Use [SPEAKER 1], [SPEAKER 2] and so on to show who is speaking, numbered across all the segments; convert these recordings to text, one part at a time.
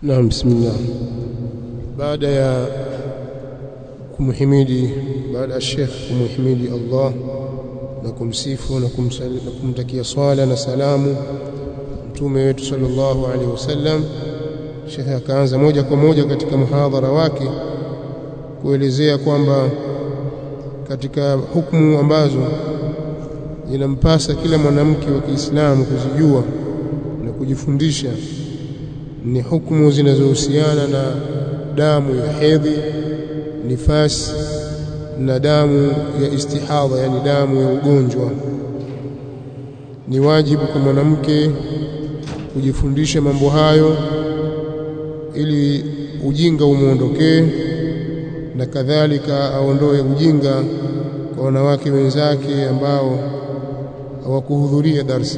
[SPEAKER 1] Naam, bismillah. Baada ya kumhimidi, baada ya Sheikh kumhimidi Allah na kumsifu na, kumsali, na kumtakia swala na salamu mtume wetu sallallahu alaihi wasallam, Sheikh akaanza moja kwa moja katika muhadhara wake kuelezea kwamba katika hukumu ambazo inampasa kila mwanamke wa Kiislamu kuzijua na kujifundisha ni hukumu zinazohusiana na damu ya hedhi, nifasi na damu ya istihadha, yani damu ya ugonjwa. Ni wajibu kwa mwanamke kujifundisha mambo hayo ili ujinga umwondokee, na kadhalika aondoe ujinga kwa wanawake wenzake ambao hawakuhudhuria darsa.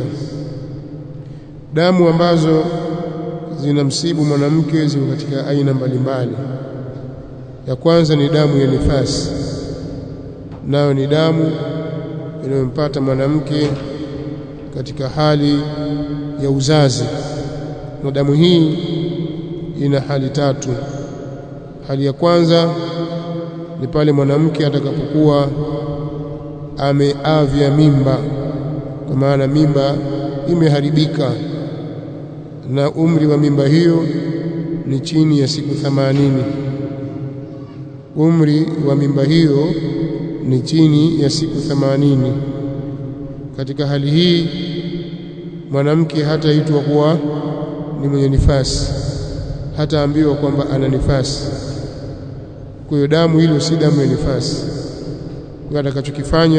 [SPEAKER 1] Damu ambazo zinamsibu mwanamke ziko katika aina mbalimbali. Ya kwanza ni damu ya nifasi, nayo ni damu inayompata mwanamke katika hali ya uzazi, na damu hii ina hali tatu. Hali ya kwanza ni pale mwanamke atakapokuwa ameavya mimba, kwa maana mimba imeharibika na umri wa mimba hiyo ni chini ya siku thamanini. Umri wa mimba hiyo ni chini ya siku thamanini. Katika hali hii mwanamke hataitwa kuwa ni mwenye nifasi, hataambiwa kwamba ana nifasi. Kwa hiyo damu hilo si damu ya nifasi. Kwa atakachokifanya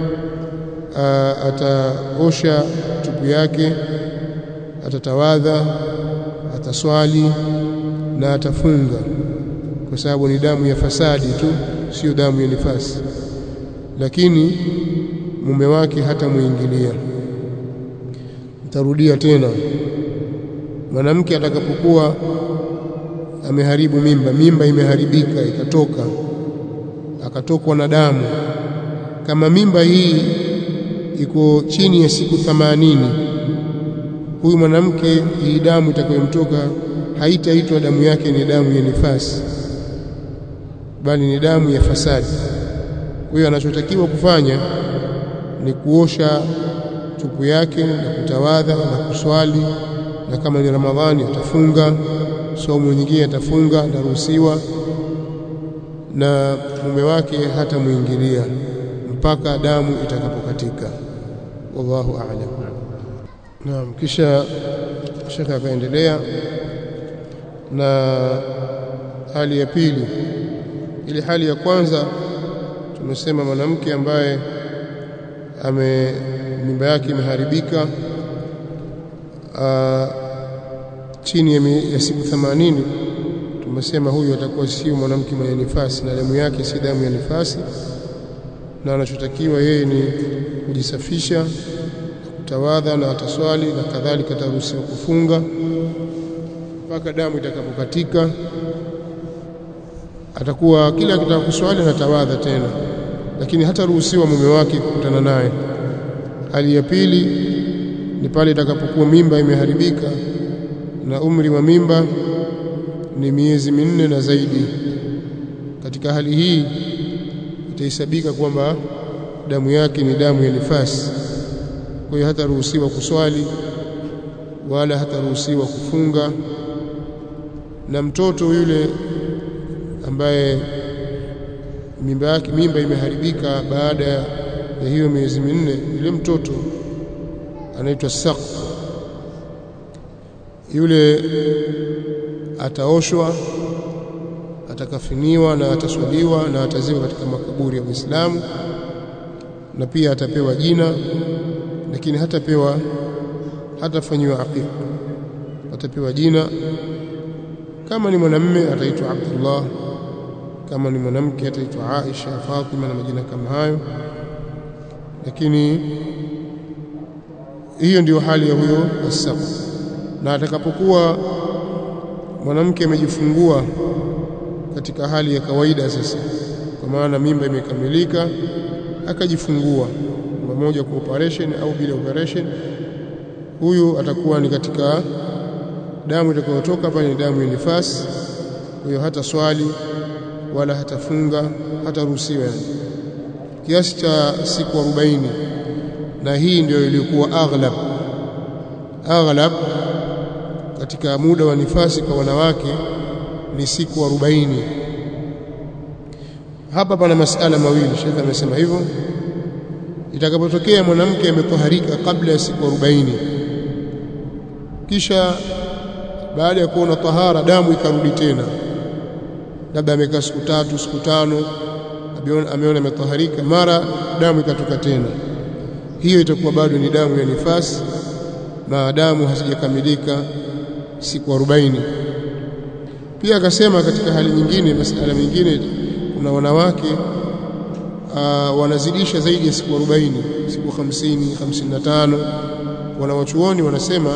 [SPEAKER 1] ataosha tupu yake atatawadha, ataswali na atafunga, kwa sababu ni damu ya fasadi tu, sio damu ya nifasi. Lakini mume wake hatamuingilia. Nitarudia tena, mwanamke atakapokuwa ameharibu mimba, mimba imeharibika ikatoka, akatokwa na damu, kama mimba hii iko chini ya siku thamanini huyu mwanamke hii damu itakayomtoka haitaitwa damu yake ni damu ya nifasi, bali ni damu ya fasadi. Kwa hiyo anachotakiwa kufanya ni kuosha tupu yake na kutawadha na kuswali, na kama ni Ramadhani atafunga, somo nyingine atafunga, ataruhusiwa, na mume wake hatamwingilia mpaka damu itakapokatika. Wallahu a'lam. Naam, kisha shekhe akaendelea na hali ya pili. Ili hali ya kwanza tumesema mwanamke ambaye ame mimba yake imeharibika chini ya, ya siku themanini, tumesema huyu atakuwa sio mwanamke mwenye nifasi na damu yake si damu ya nifasi, na anachotakiwa yeye ni kujisafisha tawadha na ataswali na kadhalika, ataruhusiwa kufunga mpaka damu itakapokatika. Atakuwa kila akitaka kuswali na tawadha tena, lakini hataruhusiwa mume wake kukutana naye. Hali ya pili ni pale itakapokuwa mimba imeharibika na umri wa mimba ni miezi minne na zaidi. Katika hali hii itahesabika kwamba damu yake ni damu ya nifasi kwa hiyo hataruhusiwa kuswali wala hataruhusiwa kufunga. Na mtoto yule ambaye mimba yake mimba imeharibika baada ya hiyo miezi minne, yule mtoto anaitwa saq, yule ataoshwa, atakafiniwa na ataswaliwa na atazikwa katika makaburi ya Uislamu, na pia atapewa jina lakini hatapewa hatafanyiwa aqiqa, atapewa jina. Kama ni mwanamume ataitwa Abdullah, kama ni mwanamke ataitwa Aisha, Fatima na majina kama hayo. Lakini hiyo ndiyo hali ya huyo asaq. Na atakapokuwa mwanamke amejifungua katika hali ya kawaida sasa, kwa maana mimba imekamilika, akajifungua moja kwa operation au bila operation, huyu atakuwa ni katika damu itakayotoka pale ni damu ya nifasi kwa hiyo hata swali wala hatafunga hataruhusiwa yani kiasi cha siku 40 na hii ndio ilikuwa aghlab aghlab katika muda wa nifasi kwa wanawake ni siku 40 hapa pana masala mawili shekhe amesema hivyo itakapotokea mwanamke ametoharika kabla ya siku 40 kisha baada ya kuona tahara damu ikarudi tena labda amekaa siku tatu siku tano ameona ametoharika mara damu ikatoka tena hiyo itakuwa bado ni damu ya nifasi maadamu hazijakamilika siku 40 pia akasema katika hali nyingine masala mengine kuna wanawake uh, wanazidisha zaidi ya siku 40 siku 50 55 wanawachuoni wanasema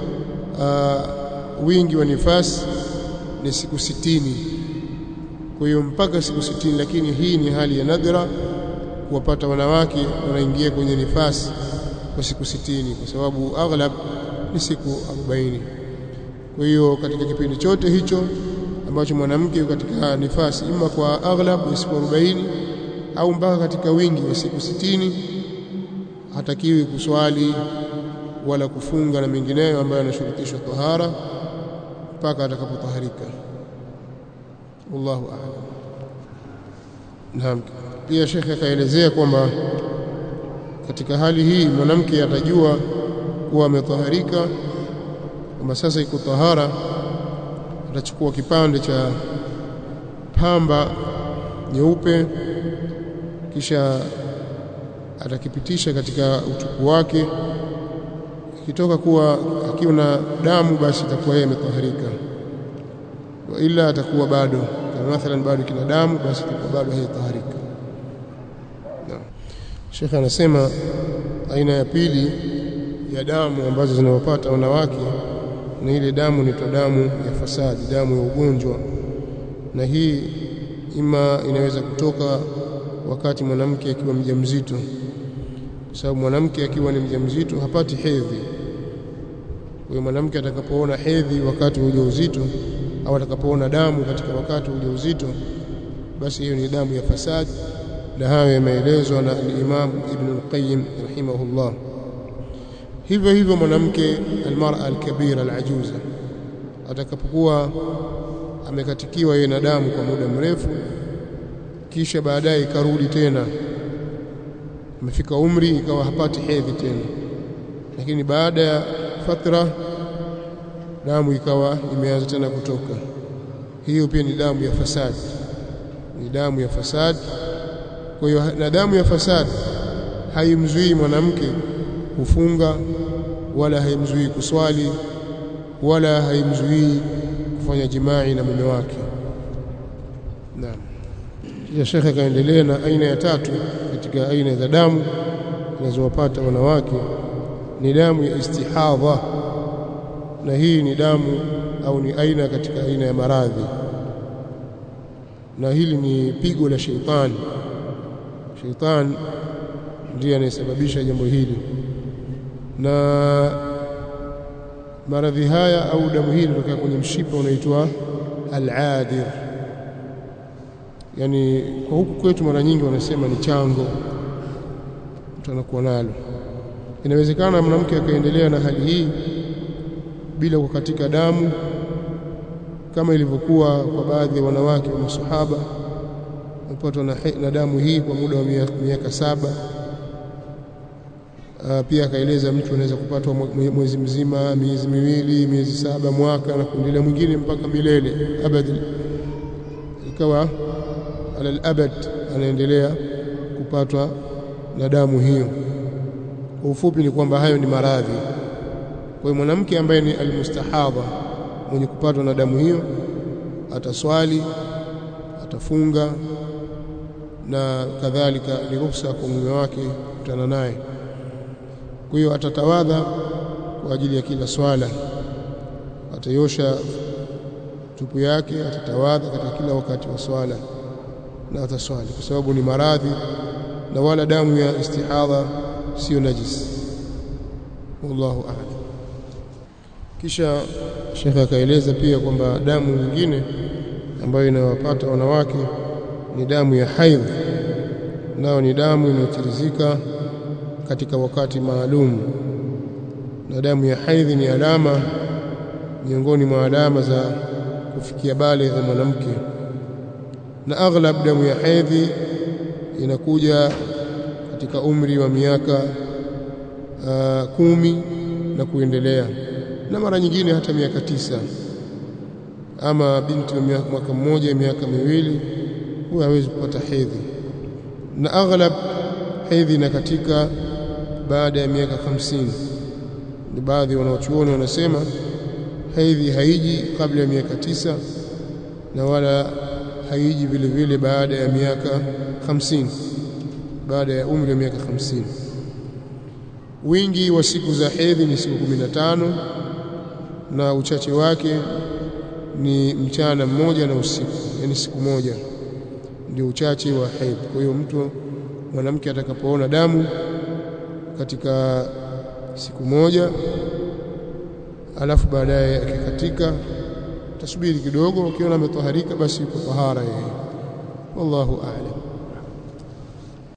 [SPEAKER 1] uh, wingi wa nifasi ni siku 60 kwa hiyo mpaka siku 60 lakini hii ni hali ya nadra kuwapata wanawake wanaingia kwenye nifasi kwa siku 60 kwa sababu aghlab ni siku 40 kwa hiyo katika kipindi chote hicho ambacho mwanamke katika nifasi ima kwa aghlab ya siku 40 au mpaka katika wingi wa siku 60 hatakiwi kuswali wala kufunga na mengineyo ambayo yanashurutishwa tahara mpaka atakapotaharika wallahu a'lam naam pia shekhe akaelezea kwamba katika hali hii mwanamke atajua kuwa ametaharika kwamba sasa iko tahara atachukua kipande cha pamba nyeupe kisha atakipitisha katika utupu wake ikitoka kuwa akiwa na damu basi itakuwa yeye ametaharika wa ila atakuwa bado kama mathalan bado kina damu basi itakuwa bado hayataharika Sheikh anasema aina ya pili ya damu ambazo zinawapata wanawake ni ile damu ni damu ya fasadi, damu ya ugonjwa, na hii ima inaweza kutoka wakati mwanamke akiwa mjamzito, kwa sababu mwanamke akiwa ni mjamzito hapati hedhi. Kwa hiyo mwanamke atakapoona hedhi wakati wa ujauzito au atakapoona damu katika wakati wa ujauzito, basi hiyo ni damu ya fasadi na hayo yameelezwa na al-Imam Ibn al-Qayyim rahimahullah. Hivyo hivyo mwanamke almar'a alkabira alajuza atakapokuwa amekatikiwa yeye na damu kwa muda mrefu, kisha baadaye ikarudi tena, amefika umri ikawa hapati hedhi tena, lakini baada ya fatra damu ikawa imeanza tena kutoka, hiyo pia ni damu ya fasadi, ni damu ya fasadi kwa hiyo na damu ya fasadi haimzuii mwanamke kufunga wala haimzuii kuswali wala haimzuii kufanya jimai na mume wake. Naam. Kisha shekhe akaendelea na aina ya tatu katika aina za damu zinazowapata wanawake ni damu ya istihadha, na hii ni damu au ni aina katika aina ya maradhi, na hili ni pigo la sheitani Shetani ndiye anayesababisha jambo hili, na maradhi haya au damu hii inatokea kwenye mshipa unaitwa al-adir. Yani kwa huku kwetu mara nyingi wanasema ni chango, mtu anakuwa nalo. Inawezekana mwanamke akaendelea na hali hii bila kukatika damu kama ilivyokuwa kwa baadhi ya wanawake wa masahaba wamepatwa na, na damu hii kwa muda wa miaka saba. Uh, pia akaeleza mtu anaweza kupatwa mwezi mzima, miezi miwili, miezi saba, mwaka na kuendelea, mwingine mpaka milele abad, ikawa ala al-abad anaendelea kupatwa na damu hiyo. Kwa ufupi ni kwamba hayo ni maradhi. Kwa hiyo mwanamke ambaye ni almustahadha mwenye kupatwa na damu hiyo ataswali, atafunga na kadhalika ni ruhusa kwa mume wake kutana naye. Kwa hiyo atatawadha kwa ajili ya kila swala, atayosha tupu yake, atatawadha katika kila wakati wa swala na ataswali, kwa sababu ni maradhi na wala damu ya istihadha sio najis. Wallahu a'lam. kisha shekhe akaeleza pia kwamba damu nyingine ambayo inawapata wanawake ni damu ya haidh nayo ni damu inayotirizika katika wakati maalum na damu ya haidhi ni alama miongoni mwa alama za kufikia baligh ya mwanamke na aghlab damu ya haidhi inakuja katika umri wa miaka uh, kumi na kuendelea na mara nyingine hata miaka tisa ama binti wa mwaka mmoja miaka miwili huwa hawezi kupata hedhi na aghlab hedhi na katika baada ya miaka hamsini ni baadhi wanaochuoni wanasema hedhi haiji kabla ya miaka tisa na wala haiji vile vile baada ya miaka hamsini baada ya umri wa miaka hamsini wingi wa siku za hedhi ni siku kumi na tano na uchache wake ni mchana mmoja na usiku yani siku moja ndio uchache wa hedhi kwa hiyo mtu mwanamke atakapoona damu katika siku moja alafu baadaye akikatika tasubiri kidogo ukiona ametoharika basi yuko tahara yeye wallahu a'lam